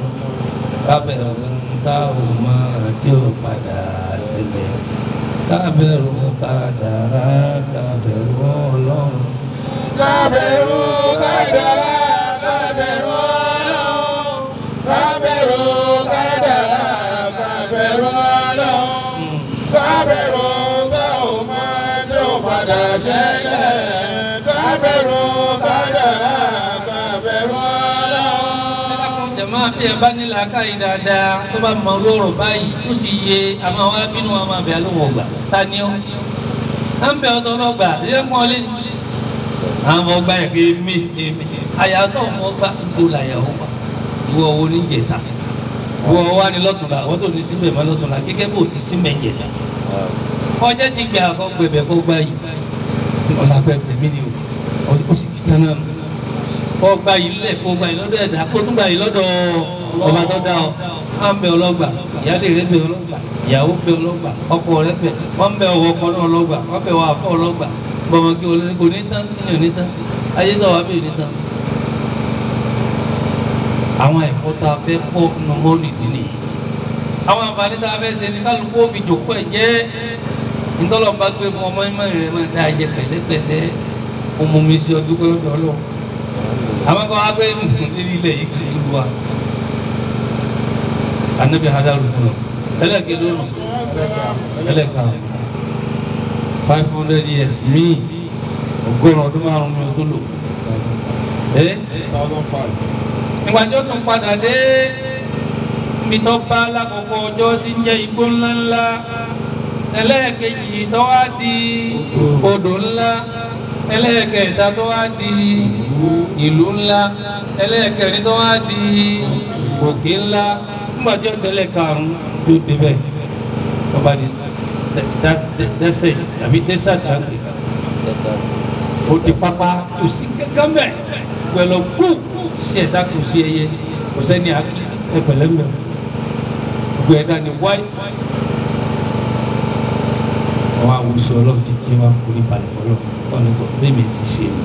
kábẹ́rù tá ò mọ̀ tí ó padà ṣẹlẹ̀ kábẹ́rù kádàrá kábẹ̀rù ọlọ́run. kábẹ̀rù kádàrá kábẹ̀rù ọlọ́run kábẹ̀rù kádàrá kábẹ̀rù ọlọ́run kábẹ̀rù bá ò máa tó padà ṣẹlẹ̀ kábẹ̀rù kádàrá kábẹ̀rù ọlọ́run. jama bí ẹ bá ní làákàyè dáadáa tó bá mọ lóòrò báyìí tó sì yé àmọ́ wa bínú wa máa bẹ alóhùn ọgbà ta ni ọ à ń bẹ ọ̀tọ̀ ọlọgbà ẹ mọ lé àwọn ọgbà yẹ kí mi èmi àyàtọ̀ ọmọ ọgbà tó là yà ọgbà ìwọ owó ní jẹta ìwọ wa ní lọ́tùnla àwọn tó ní síbẹ̀ mọ́ lọ́tùnla kíkẹ́ bò ti síbẹ̀ jẹta ọjọ́ ti gbẹ àkọ́gbẹ̀bẹ̀ kó gbá yìí ọ̀là pẹ̀pẹ̀ mí ni o ó sì ti tán náà nù kọ́ gba yìí lẹ̀ kó gba yìí lọ́dọ̀ ẹ̀dá kó tún gba yìí lọ́dọ̀ ọba tó dá ọ máa ń bẹ ọlọ́gbà ìyáálé rẹ bẹ ọlọ́gbà ìyàwó bẹ ọlọ́gbà ọkọ rẹ bẹ wọ́n bẹ ọwọ́ ọkọ náà ọlọ́gbà wọ́n bẹ wọ́n afọ ọlọ́gbà bọ̀mọ̀kí olórí kò ní tán níyàn ní tán ayé tó wà bẹ́ẹ̀ ní tán. àwọn ẹ̀kọ́ tá a fẹ́ kọ́ nínú mọ́lìdì nìyí àwọn àǹfààní tá a fẹ́ ṣe ní kálukú ó fi jòkó ẹ̀ jẹ́ ntọ́lọ́mọba gbé fún ọmọ ìmọ̀ rẹ̀ máa dá ẹ̀jẹ̀ pẹ̀lẹ́pẹ̀lẹ́ ọmọ mi sí ọdún pẹ́lú ọlọ́run àwọn kan wá pé nílí ilẹ̀ yìí kìí lu wa anabi hadaru kúrò ẹlẹ́kẹ̀ lónà ẹlẹ́ka five hundred years míì ọgọ́rùn ọdún márùn mi ò tó lò ẹ́ thousand five. ìgbà tí ó tún padà dé mi tó bá lákòókò ọjọ́ tí ń jẹ́ igbó ńláńlá ẹlẹ́ẹ̀kejì tó wá di odò ńlá ẹlẹ́ẹ̀kẹta tó wá di ìlú ńlá ẹlẹ́ẹ̀kẹrin tó wá di òkè ńlá nígbà tí ó tẹ́lẹ̀ karùn-ún tó débẹ̀ ọba di desert àbí desert àgbẹ̀ ó di pápá kò sí kankan bẹ́ẹ̀ pẹ̀lú kú sí ẹ̀dá kò sí ẹyẹ kò sẹ́ni àkí ẹ̀pẹ̀lẹ́mẹ̀ gbogbo ẹ̀dá ni wáyé àwọn awùsọ ọlọ́run ti kí wọn kò ní balẹ̀ fọlọ́ wọn ni kò bẹ́ẹ̀mi ti ṣe ni.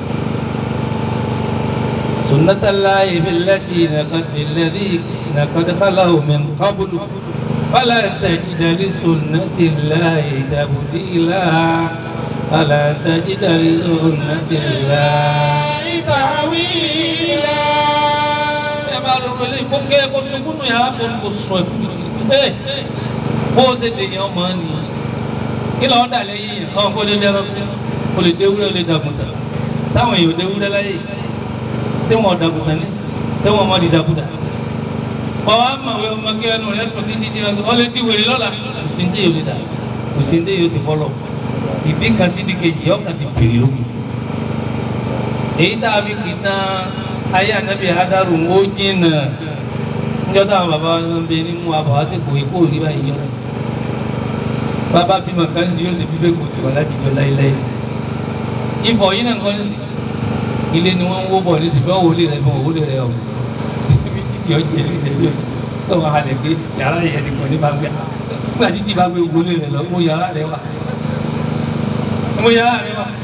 sunnatallahi billati nàkàtì lẹ́dí nàkàtì khalahu min qablu fala tajida li sunnatillahi tabdila fala tajida li sunnatillahi tahwila. ẹ bá lọ pẹ̀lú ìkókè kó sunkún nù yàrá kó kó sọ ẹ̀fún ẹ bó o ṣe dènyàn ọmọ nìyí kí lọ́ọ́ dà lẹ́yìn yẹn ọ̀hún kó lè dẹ́rọ kó lè déwúrẹ́ lè dàgùntà táwọn èèyàn déwúrẹ́ láyé tí wọ́n dàgùntà ní tí wọ́n mọ̀ di dàgùntà. ọ̀hún àmàwé ọmọ kí ẹnu rẹ̀ tó títí di ọ̀hún ọ̀lẹ́ ti wèrè lọ́la kò sí ní yóò lè dà kò sí ní yóò ti fọlọ́ ìdí kan sí di kejì ọ̀kan ti pèrè lókè. èyí tá a fi kì í tán ayé ànábì hadaru ó jìnnà níjọ́ táwọn bàbá wọn bẹ nínú abọ̀ àsìkò èkó òrí báyìí yọ̀rọ̀ bàbá bímọ kan sí yóò sì bí bẹ́ẹ̀ kò tí wà láti jọ láéláé ifọ̀ yìí náà kọ́ sí ilé ni wọ́n ń wó bọ̀ ní sí bẹ́ẹ̀ wọlé rẹ̀ bẹ́ẹ̀ wọlé rẹ̀ ọ̀hún ibi títí ọjọ́ ilé rẹ̀ bẹ́ẹ̀ tó wà hàlẹ̀ pé yàrá yẹn nìkan ní bá gbé nígbà títí bá gbé wọlé rẹ̀ lọ mo yàrá rẹ̀ wà mo yàrá rẹ̀ wà.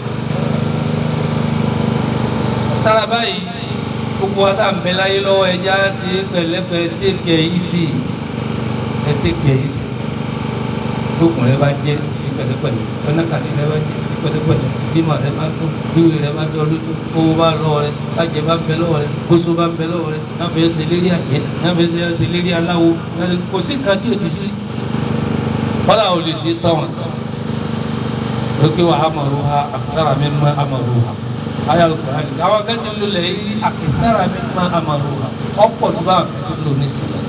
tára báyìí gbogbo wa tá à ń bẹ láyé lọ́wọ́ ẹja ṣe pẹ̀lẹ́pẹ̀ tẹ́kẹ̀ yìí sí ẹ tẹ́kẹ̀ yìí sí tókùn rẹ bá jẹ sí pẹ̀lẹ́pẹ̀lẹ́ ọ̀nàkàtì rẹ bá jẹ sí pẹ̀lẹ́pẹ̀lẹ́ bímọ rẹ bá tó bíwì rẹ bá dọ́ lójú owó bá lọ́wọ́ rẹ bàjẹ́ bá bẹ lọ́wọ́ rẹ kóso bá bẹ lọ́wọ́ rẹ náà fẹ́ ṣe lérí àjẹ́ náà fẹ́ ṣe lérí aláwo kò sí nǹkan tí o ti sí kọ́lá ò lè ṣe tán lókè wà amaru ha akitara mi ma amaru ha ayé alukóra ni àwọn akẹ́kọ̀ọ́ ló lẹ̀ yí akitara mi ma amaru ha ọ̀pọ̀ tó bá akẹ́kọ̀ọ́ lò ní sílẹ̀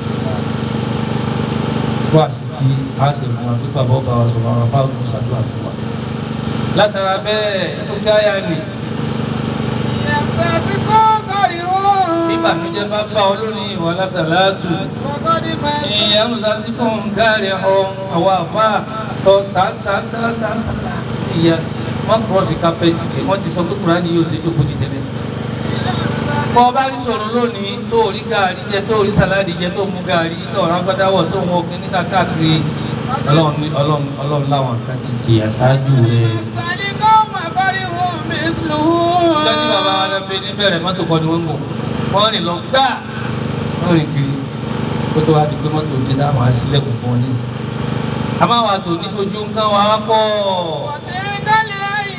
wá sí ti a sì fún wa pípa bọ́ bá wa sọ̀rọ̀ àwọn afáwọn tó ṣàdúrà fún wa. látara bẹ́ẹ̀ tó káyà ni Yàtọ̀ kó kọ́rí wọn. ìbànújẹ́ bá bá ọ lónìí ìwà lásàlátù Kọ́kọ́ ní máa ń ìyẹn ń sá sí fún káàrí ọ àwọn àfa tó sàásàásàásà ìyá wọn kúrọ́ọ̀sì kápẹ́tì pé wọ́n ti sọ pé kúránì yóò ṣe jókòó ti tẹ́lẹ̀. bọ́ bá rí sọ̀rọ̀ lónìí tó rí gàrí jẹ tó rí sàláàdì jẹ tó mú gàrí tó rágbádáwọ̀ tó wọ kíní káàkiri ọlọ́run ní- ọlọ́run ọlọ́run láwọn kan ti kì í aṣáájú rẹ̀. sani kó máa kọ́rí wọn mi lù ú. lọ́jọ́ bàbá wa lọ́ọ́ ní bẹ̀rẹ̀ mọ́tò kọ́ ni wọ́n ń bọ̀ wọ́n rìn lọ gbá wọ́n rìn kiri kó tó wá di pé mọ́tò ti dá àwọn aṣílẹ̀kùn fún wọn ní. àmọ́ àwọn àtò ní ojú nǹkan wà á pọ̀ Ọ̀tí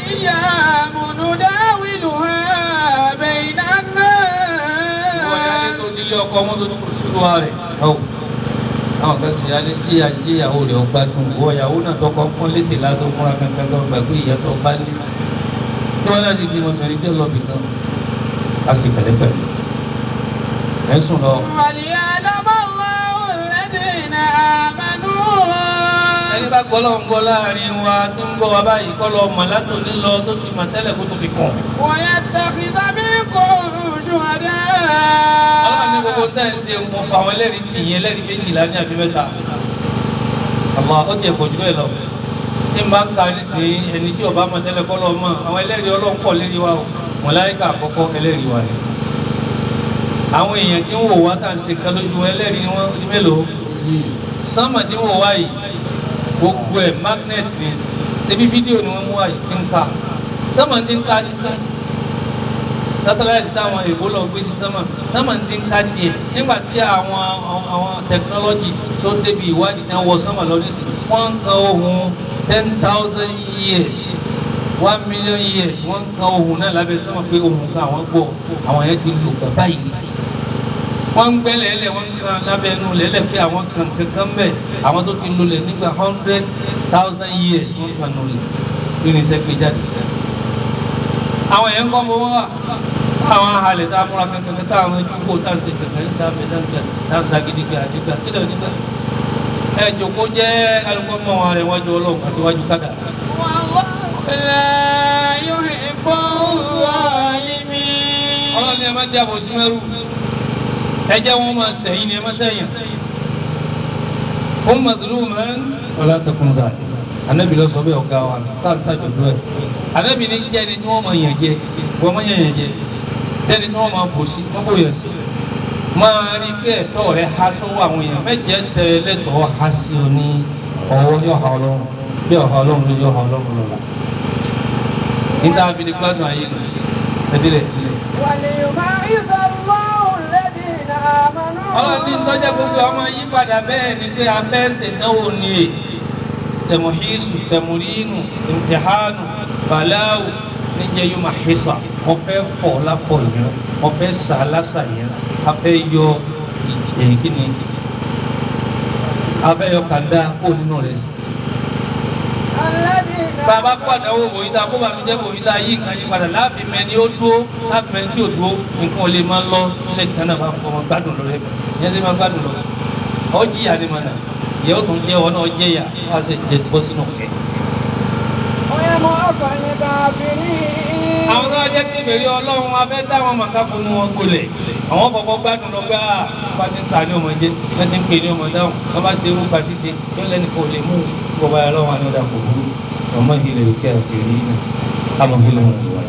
الأيام نداولها بين ìwọ ìyáálé الناس tó nílé ọkọ wọn tó dúró sí wa rẹ̀ ọ̀ àwọn kan sì yálé kí ìyàwó rẹ̀ ọgbà dùn ìwọ ìyàwó náà tó kọ́ pọ́n létè látó múra kankan tó gbà pé ìyá tó bá lé tí wọ́n náà sì di ọmọbìnrin tí ó lọ bìkan a sì pẹ̀lẹ́pẹ̀lẹ́ ẹ̀ sùn lọ. وليعلم الله الذين آمنوا ẹni bá gbọ́ lọ́wọ́ ń gbọ́ láàrin wa tó ń gbọ́ wa báyìí kọ́ lọ mọ̀ látò ní lọ tó ti mọ̀ tẹ́lẹ̀ kó tó fi kàn. ويتخذ منكم ọlọ́run ní gbogbo شهداء tẹ́ ń ṣe mo fa àwọn ẹlẹ́rìí tì yín ẹlẹ́rìí méjìlá ní àbí mẹ́ta. àmọ́ ó ti ẹ̀kọ́ jù bẹ́ẹ̀ lọ. tí n bá ń ka nísìnyí ẹni tí ọba mọ̀ tẹ́lẹ̀ kọ́ lọ mọ̀ àwọn ẹlẹ́rìí ọlọ́run pọ̀ lérí wa o mọ̀láyíkà àkọ́kọ́ ẹlẹ́rìí wa ni. àwọn èèyàn tí ń wò wá tá à ń ṣe kan lójú wọn ẹlẹ́rìí ni wọ́n di mélòó. sánmà tí ń wò wá yìí gbogbo ẹ̀ magnet ni ṣebí fídíò ni wọ́n mú wá yìí ti ń ka sánmà ti ń ka ní ká satellite táwọn èèbó lọ gbé sí sánmà sánmà ti ń ká tiẹ̀ nígbà tí àwọn àwọn technology tó débi ìwádìí náà wọ sánmà lọ nísìnyí wọ́n ń kan ohun ten thousand years one million years wọ́n ń kan ohun náà lábẹ́ sánmà pé ohun kan àwọn gbọ́ àwọn yẹn ti lò kàn báyìí wọ́n ń gbẹ́lẹ̀ ẹlẹ̀ wọ́n ń kan lábẹ́ ẹnu lẹ́lẹ̀ pé àwọn kan kankan bẹ̀ àwọn tó ti lò lẹ̀ nígbà hundred thousand years wọ́n kan lò lẹ̀ kí ni iṣẹ́ gbé jáde àwọn yẹn ń kọ́ bọ́ wá àwọn ahalẹ̀ tá a múra kankan tá àwọn ẹjú kó tá a ṣe kankan tá a bẹ tá a bẹ tá a ṣàgídí gbé àdígbà kí lóò nígbà ẹ jòkó jẹ́ alùpùpù mọ́ wọn rẹ̀ wájú ọlọ́run àti wájú kádà والله لا يحب الظالمين ọlọ́run ni ẹ má jẹ́ àbòsí mẹ́rù ẹ jẹ́ wọn máa sẹ́yìn ni ẹ má sẹ́yìn ó màdúró mẹ́rin ọlá tẹkùn dà anabi lọ sọ bẹ́ẹ̀ ọ̀gá wa tá a ṣàjọ̀dọ̀ ẹ̀ anabi ní jẹ́ ẹni tí wọ́n máa yàn jẹ wọ́n máa yàn yàn jẹ jẹ́ni tí wọ́n máa bòsí wọ́n bò yàn sí máa rí pé ẹ̀tọ́ rẹ̀ há sọ́wọ́ àwọn èèyàn mẹ́jẹ tẹ lẹ́tọ̀ọ́ há sí o ní ọwọ́ yóò ha ọlọ́run bí ọ̀ha ọlọ́run ló yóò ha ọlọ́run lọ́la níta abiri gbádùn ayé nù ẹdílẹ̀ ẹdílẹ̀. وليميز الله الذين آمنوا ọlọ́run ní tọ́jà gbogbo ọmọ yí padà bẹ́ẹ̀ ni pé abẹ́sẹ̀ náwó ni è tẹ̀mọ̀hísù tẹ̀mọ̀rínù ìmtìhánù bàláwù níjẹ́ yóò máa hísà wọ́n fẹ́ fọ̀ lápọ̀ yẹn wọ́n fẹ́ sà lásà yẹn a fẹ́ yọ èyí kí ni a fẹ́ yọ kàńdá kó nínú rẹ̀ sí. الذين bàbá padà wo wòye tá a kó bàmí jẹ́ wòye tá a yí nǹkan yí padà láàfin mẹ́ni ó dúró láàfin mẹ́ni tí ò dúró nǹkan ò lè máa lọ nílẹ̀ tí náà bá fọ ọmọ gbádùn lọ rẹ yẹn ti máa gbádùn lọ ọ jìyà ni mànà ìyẹn ó tún jẹ́ ọ náà jẹ́ yà wá sí jẹ bọ́ sínú kẹ. ويمحق الكافرين àwọn tó wá jẹ́ kí ìbèrè ọlọ́run abẹ́ dáwọn màkà fún wọn gbolẹ̀ àwọn kọ̀ọ̀kan gbádùn lọ gbá bá ti ń ta ní ọmọ jẹ́ bá ti ń pè ní ọmọ dáhùn wọ́n bá ṣe irú pa ṣíṣe yóò lẹ́nu kò lè mú bọ́ba ọlọ́run àni ọ̀dà kò burú ọmọ ìlẹ̀ òkè àkèrè náà àmọ́ kí ló ń wọ̀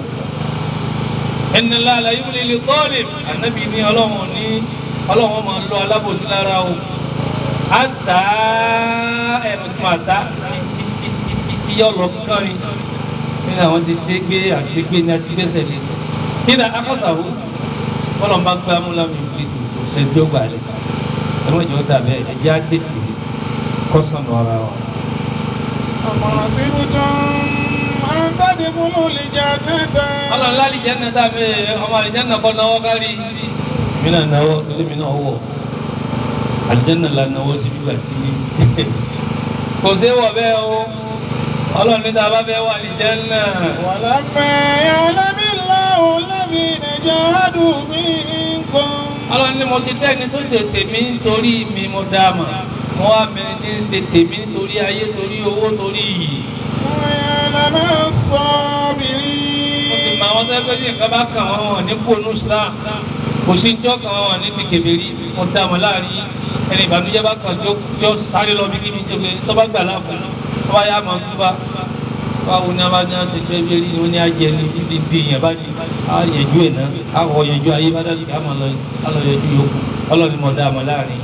ẹni láàlá yóò lè lè tọ́lẹ̀ ànábì ní ọlọ́run ní ọlọ́run máa lọ alábòsí lára o àtà ẹnu tó máa ta títí yọ lọ kánrin nínú àwọn ti ṣe gbé àṣegbé ní àti gbèsè lè nínú akọ́sàwó bọ́lọ̀ bá gbé amúlámi ìfìlìtì kò ṣe tí ó gbà lẹ̀ ẹ̀wọ̀n ìjọ dàbẹ̀ ẹ̀jẹ̀ á tètè kọ́sàn ara wa. أم حسبتم أن تدخلوا الجنة ọlọ́run láti jẹ́ nàta mi ọmọ àlìjẹ́nà kọ́ náwó kárí mi náà náwó torí mi náà wọ̀ àlìjẹ́nà la náwó sí bíbà tí kò sí wọ̀ bẹ́ẹ̀ o ọlọ́run níta bá fẹ́ wà àlìjẹ́nà ولما يعلم الله الذين جاهدوا منكم ọlọ́run ní mo ti tẹ́ni tó ṣe tèmi nítorí mi mo dá mà mo wá mẹ́rin tí ń ṣe tèmi nítorí ayé torí owó torí iyì ويعلم mo sì الصابرين mọ àwọn tó ẹgbẹ́ tí nǹkan bá kàn wọ́n wọ̀n ní kónú Islam kò sí ní jọ́ kàn wọ́n wọ̀n ní ti kèbèrí mo dá mọ̀ láàrin ẹni ìbànújẹ́ bá kàn tí ó tí ó sáré lọ bí kíbi tó gbé tó bá gbà láàbù tó bá yá máa túbà báwo ni a bá ní àti ẹgbẹ́ bí rí ní ajẹ́ ní dídí di èèyàn bá ní á yẹjú ẹ̀ náà á wọ yẹjú ayé bá dájú ká máa lọ á lọ yẹjú yòókù ọlọ́ni mo dá mọ̀ láàrin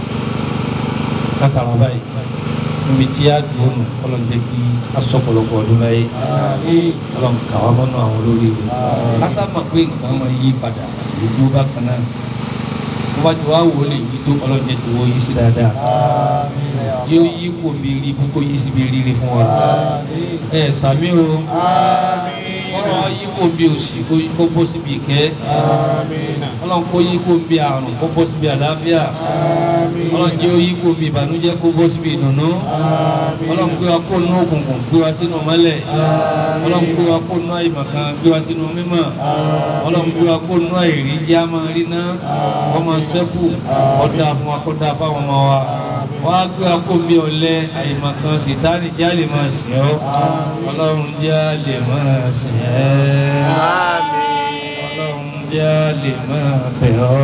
kátàrà báyìí níbi tí a dùn ún ọlọ́run jẹ́ kí a sọ pọ̀lọpọ̀ ọdún láyé ọlọ́run kà wá mọ́nà àwọn olórí rẹ̀ kásá mọ̀ pé nǹkan máa yí padà ìlú bákan náà bá ti wá wò lè yí tó ọlọ́run jẹ́ tó wọ́ yí sí dáadáa yóò yí kò bí rí ibú kó yí sí bí rírí fún wa ẹ sàmí o ọlọ́run yí kò bí òsì kó yí kó bọ́ síbi ìkẹ́ ọlọ́run kó yí kò bí àrùn kó bọ́ síbi àlàáfíà ọlọ́run jẹ́ ó yí kò bí ìbànújẹ́ kó bọ́ síbi ìdùnnú ọlọ́run gbé wa kó nú òkùnkùn gbé wa sínú mọ́lẹ̀ ọlọ́run gbé wa kó nú àyèmọ̀kan gbé wa sínú mímọ́ ọlọ́run gbé wa kó nú àìrí jẹ́ àmọ́ rí ná ọmọ sẹ́kù ọ̀dà fún wa kó dà fáwọn ọmọ wa wọ́n á gbé wa kó bí ọ̀lẹ àyèmọ̀kan sìtáni jẹ́ àlè máa sìn ọ́ ọlọ́run jẹ́ àlè máa sìn ẹ́ ọlọ́run jẹ́ àlè máa bẹ̀ ọ́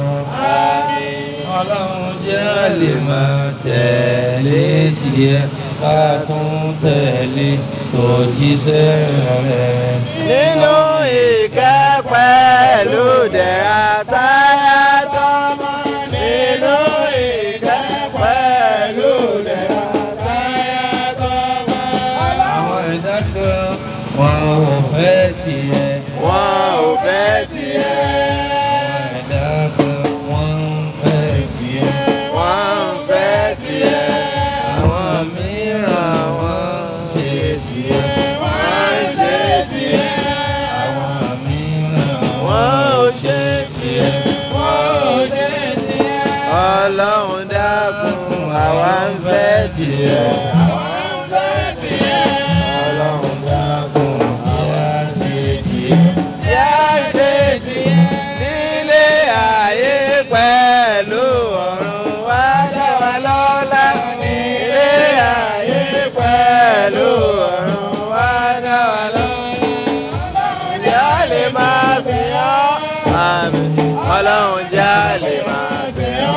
ọlọ́run jẹ́ àlè máa tẹ̀lé tiẹ̀ ká tún tẹ̀lé tòjíṣẹ́ rẹ̀. nínú ìkẹ́ pẹ̀lú dẹ̀ra táyà tọ́mọ nínú ìkẹ́ pẹ̀lú dẹ̀ra táyà tọ́mọ. àwọn ẹ̀dá kan wọn ò fẹ́ tiẹ̀. wọn ò fẹ́ tiẹ̀ àwọn ẹ̀dá kan wọn ń fẹ́ tiẹ̀. wọn ń fẹ́ tiẹ̀ àwọn mìíràn wọn ń ṣe tiẹ̀. wọ́n ń ṣe tiẹ̀ àwọn mìíràn wọ́n ò ṣe tiẹ̀ wọ́n ò ṣe tiẹ̀. ọlọ́run dákun àwa ń fẹ́ tiẹ̀ àwa ń fẹ́ tiẹ̀. ọlọ́run dákun àwa ń ṣe tiẹ̀. yá ṣe tiẹ̀. nílé ayé pẹ̀lú ọ̀run wá dá wa lọ́lá. nílé ayé pẹ̀lú ọ̀run wá dá wa lọ́lá. já lè máa sìn ọ́. àmín. ọlọ́run já lè máa sìn ọ́.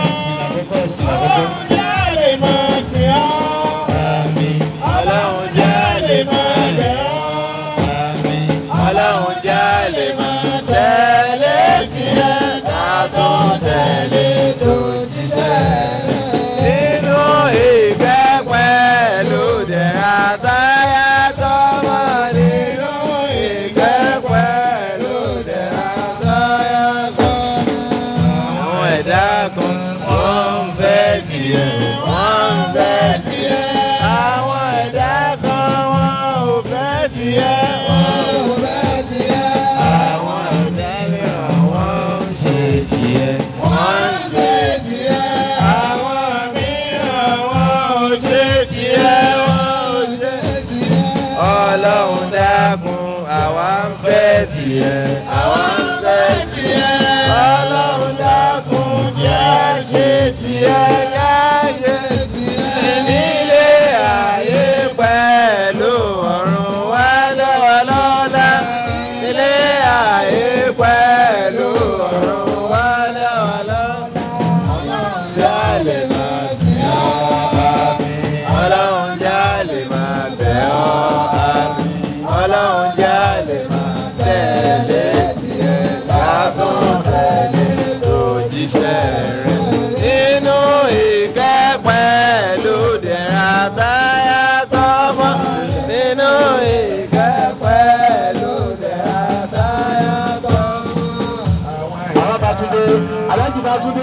ọlọ́run já lè máa sìn ọ́. ọlọ́run já lè máa bẹ̀ ọ́. ọlọ́run já lè máa tẹ̀lé tiẹ̀ ká tó tẹ̀lé tó jíṣẹ́ rẹ̀. nínú ìgbẹ́ pẹ̀lú dẹ̀ra táyà tọ́mọ nínú ìgbẹ́ pẹ̀lú dẹ̀ra táyà tọ́mọ. àwọn ẹ̀dá kan wọ́n ń fẹ́ tiẹ̀ wọ́n ń fẹ́ tiẹ̀. àwọn ẹ̀dá kan wọ́n ò fẹ́ tiẹ̀ wọ́n ò fẹ́ tiẹ̀. àwọn ẹ̀dá mìíràn wọ́n ń ṣe tiẹ̀ wọ́n ń ṣe tiẹ̀. àwọn mìíràn wọ́n ò ṣe tiẹ̀ wọ́n ò ṣe tiẹ̀. ọlọ́run dákun àwa ń fẹ́ tiẹ̀ àwa